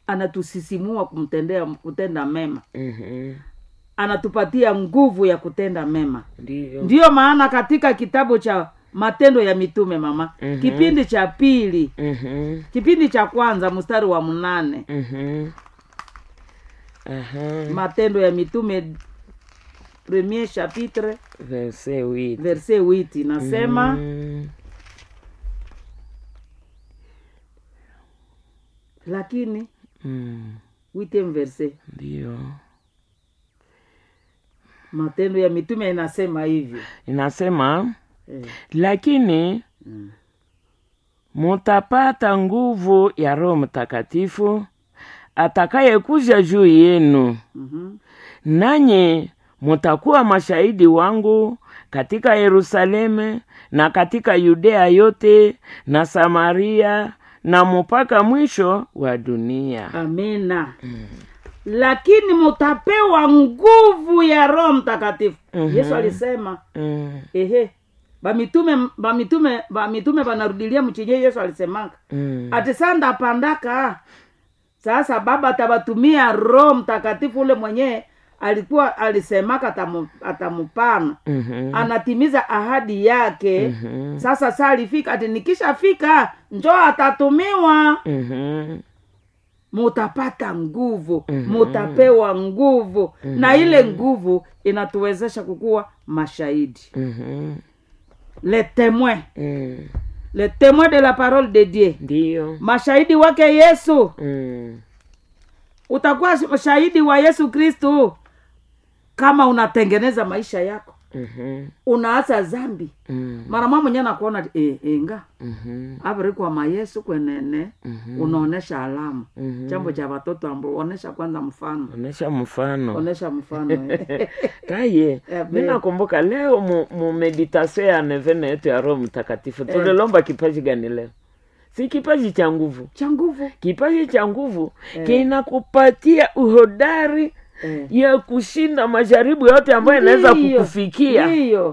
anatusisimua kumtendea kutenda mema Mhm. anatupatia nguvu ya kutenda mema ndiyo ndiyo maana katika kitabu cha matendo ya mitume mama Mhm. kipindi cha pili Mhm. kipindi cha kwanza mstari wa mnane Mhm. Aha. matendo ya mitume premier chapitre verse huit verse witi nasema Mhm. lakini Mm. witem verse ndiyo matendo ya mitume inasema hivyo inasema eh. lakini mm. mutapata nguvu ya roho mtakatifu atakayekuja juu yenu mm-hmm. nanyi mutakuwa mashahidi wangu katika yerusalemu na katika yudea yote na samaria na mpaka mwisho wa dunia amina lakini mutapewa nguvu ya roho mtakatifu Mhm. yesu alisema mm, ehe bamitume bamitume bamitume banarudilia mchinye yesu alisemaka mm, ati saa ndapandaka sasa baba atabatumia roho mtakatifu ule mwenyewe alikuwa alisemaka atamu, atamupana mhm, anatimiza ahadi yake mhm, sasa saa alifika ati nikishafika njoo atatumiwa mhm, mutapata nguvu Mhm. mutapewa nguvu na ile nguvu inatuwezesha kukuwa mashahidi mhm, le témoin mm, le témoin de la parole de dieu ndiyo mashahidi wake yesu mm, utakuwa shahidi wa yesu kristu kama unatengeneza maisha yako mhm, unaacha zambi mm, mara mwa mwenye nakuona e, enga mhm, aviri kwa mayesu kwenene mhm, unaonesha alama mhm. chambo cha watoto ambao onesha kwanza mfano onesha mfano onesha mfano eh. taye Eh, mi be- nakumbuka leo mu, mu meditasio ya nevene yetu ya roho mtakatifu tulilomba kipaji gani leo si kipaji cha nguvu cha nguvu kipaji cha nguvu Eh. kinakupatia uhodari eh. ya kushinda majaribu yote ambayo inaweza Ndiyo, kukufikia ndiyo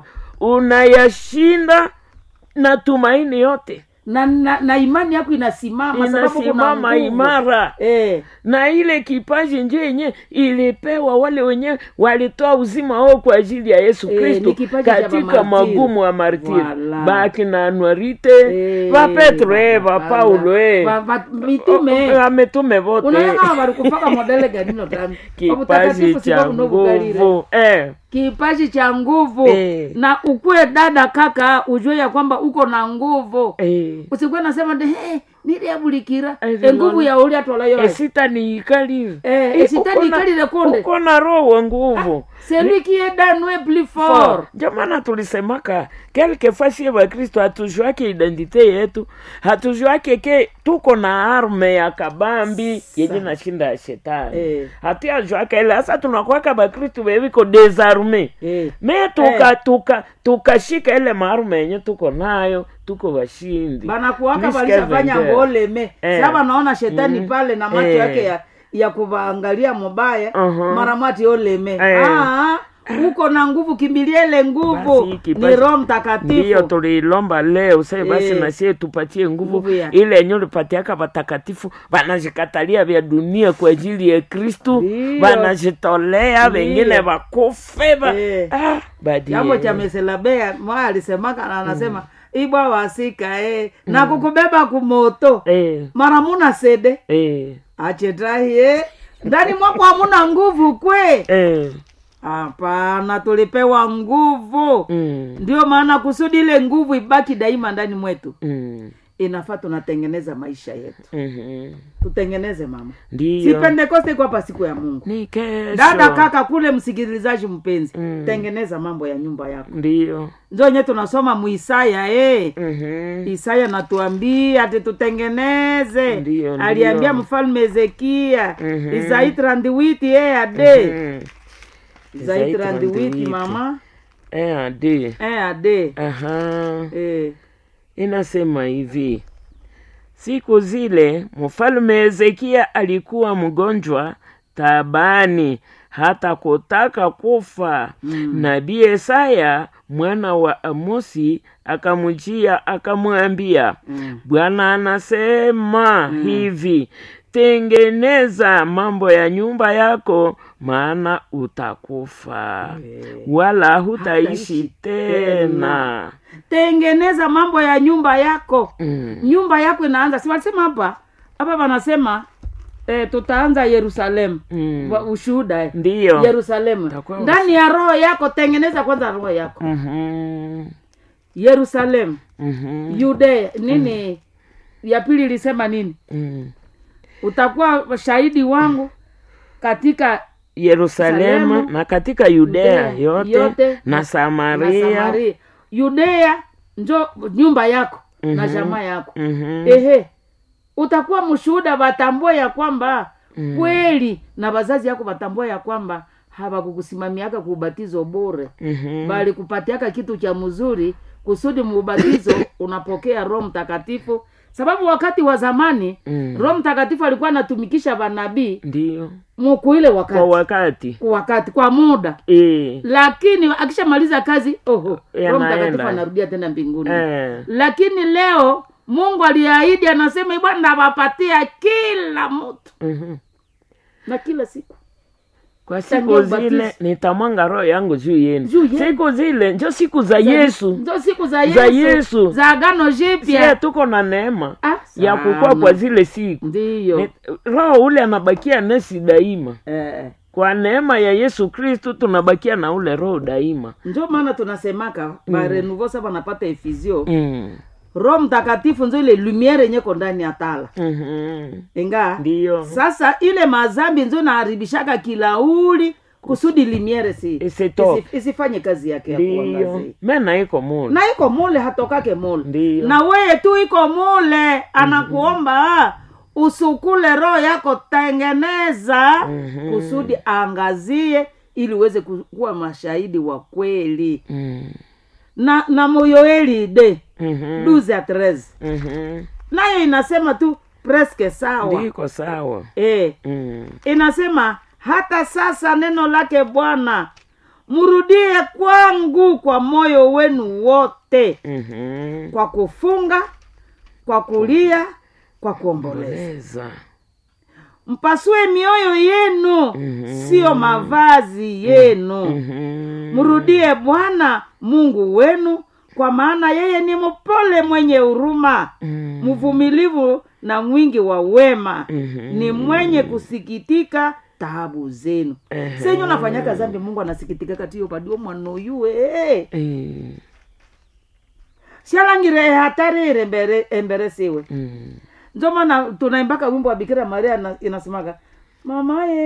unayashinda na tumaini yote na, na, na imani yako inasimama sababu kuna inasimama nguvu. imara eh. na ile kipaji nje yenye ilipewa wale wenyewe walitoa uzima wao kwa ajili ya yesu Eh, kristo ni kipaji cha katika mamartiri. magumu wa martiri Wala. bakina anuarite Eh, vapetro e wala. vapaulo e Va- va- mitume ametume vote unaona walikufaka modele ganino tani kipaji cha nguvu eh. kipaji cha nguvu Eh. na ukuwe dada kaka ujue ya kwamba uko na nguvu Eh. usikuwe nasema de hey, niliabulikira Eh, enguvu ya uli atwalayo esita niikalile Eh, Eh, esita uko na- niikalile konde. uko na roho wa nguvu celui qui est dans nous est plus fort fort jamana tulisemaka quelque fois sie bakristo hatujuake identite yetu hatujuake ke tuko na arme ya kabambi yenye nashinda ya shetani Eh. hatuyajuake ile hasa tunakwaka bakristo beviko desarme eh. me tuka tuka tukashika ile maarume yenye tuko nayo tuko washindi banakuwaka Please, walishafanya Kevin, ngoleme Eh. sa banaona shetani Mhm. pale na macho Eh. yake ya, ya kuvaangalia mubaya Mhm. mara mwati oleme Eh. Ah, uko na nguvu kimbilia ile nguvu Basi, kipaji- ni roho ndiyo mtakatifu tuliilomba leo sai basi Eh. nasie tupatie nguvu Nguvu ya- ile yenye ulipatiaka watakatifu wanajikatalia vya dunia kwa ajili ya kristu Ndiyo. wanajitolea Ndiyo. wengine wakufe ba- Eh. ah, badie. jambo cha meselabea mwa alisemaka na anasema ibwa wasika eh. na kukubeba kumoto Eh, mara muna sede eh, achetahiye ndani mwako hamuna nguvu kwe eh, hapana tulipewa nguvu mm, ndio maana kusudi ile nguvu ibaki daima ndani mwetu mm, inafaa tunatengeneza maisha yetu mhm. tutengeneze mama si ndiyo pentekoste iko hapa siku ya mungu ni kesho dada kaka kule msikilizaji mpenzi Mm. tengeneza mambo ya nyumba yako ndiyo njonye tunasoma muisaya eh. Mhm. isaya natuambia ati tutengeneze Ndiyo, ndiyo. aliambia mfalme hezekia Mhm. isai trandiwiti eh, ade Mhm. isai Isaia trandiwiti 38. mama Eh, adi. eh, ade Aha. eh. inasema hivi siku zile mfalme hezekia alikuwa mgonjwa tabani hata kutaka kufa Mm. nabii Yesaya mwana wa Amosi akamjia akamwambia Mm. Bwana anasema hivi tengeneza mambo ya nyumba yako maana utakufa Eh. wala hutaishi Hataishi tena tengeneza mambo ya nyumba yako mm. nyumba yako inaanza si walisema hapa hapa wanasema eh, tutaanza yerusalemu Mm. Wa- ushuhuda eh. ndiyo yerusalemu Itakuwa ndani ya roho yako tengeneza kwanza roho yako Mhm. yerusalemu Mhm. yudea nini ya pili ilisema nini Mm. utakuwa shahidi wangu katika yerusalemu Yerusalemu, na katika yudea Yudea yote, yote, na na samaria, samaria yudea njo nyumba yako na Mhm. jamaa yako Mhm. ehe utakuwa mshuhuda watambue ya kwamba Mm. kweli na wazazi yako watambue ya kwamba hawakukusimamiaka kuubatizo bure Mhm. bali kupatiaka kitu cha mzuri kusudi muubatizo unapokea roho mtakatifu sababu wakati wa zamani Mm. roho mtakatifu alikuwa anatumikisha vanabii ndiyo mukuile wakati kwa wakati kwa wakati kwa muda e. lakini akishamaliza kazi oho roho Yanaenda. mtakatifu anarudia tena mbinguni Eh. lakini leo mungu aliahidi anasema bwana nawapatia kila mtu Mhm. na kila siku kwa Tangia siku ubatizo. zile nitamwanga roho yangu juu yenu Juu yenu. siku zile njo siku za yesu ndo siku za yesu Za Yesu. za agano sie jipya tuko na neema Ah, ya kukua sana. kwa zile siku ndiyo Ni- roho ule anabakia nesi daima eh, kwa neema ya yesu kristu tunabakia na ule roho daima njo maana tunasemaka barenuvo sa banapata efizio mm. roho mtakatifu nzo ile lumiere yenyeko ndani ya tala mm inga ndiyo sasa ile mazambi nzo naharibishaka kilauli kusudi limiere si Isitoke. isi- isifanye kazi yake ya ndiyo kuangazia mena iko mule na iko mule hatokake mule Ndiyo. na weye tu iko mule anakuomba usukule roho yako tengeneza Mhm. kusudi aangazie ili uweze ku- kuwa mashahidi wa kweli mm. na na moyoeli de Mhm. 12 ya 13 Mhm. nayo inasema tu preske sawa ndiko sawa e, mm. inasema hata sasa neno lake bwana mrudie kwangu kwa moyo wenu wote Mhm. kwa kufunga kwa kulia kwa kuomboleza Oleza. mpasue mioyo yenu Mhm. siyo mavazi yenu Mhm. mrudie bwana mungu wenu kwa maana yeye ni mpole mwenye huruma Mm. mvumilivu na mwingi wa wema Mhm. ni mwenye kusikitika taabu zenu Ehe. senyu nafanyaka zambi mungu anasikitika katiyo padio mwanoyue Eh. shalangire hatari embere, embere siwe Mm. ndio maana tunaimbaka wimbo wa bikira maria na- inasemaga mamaye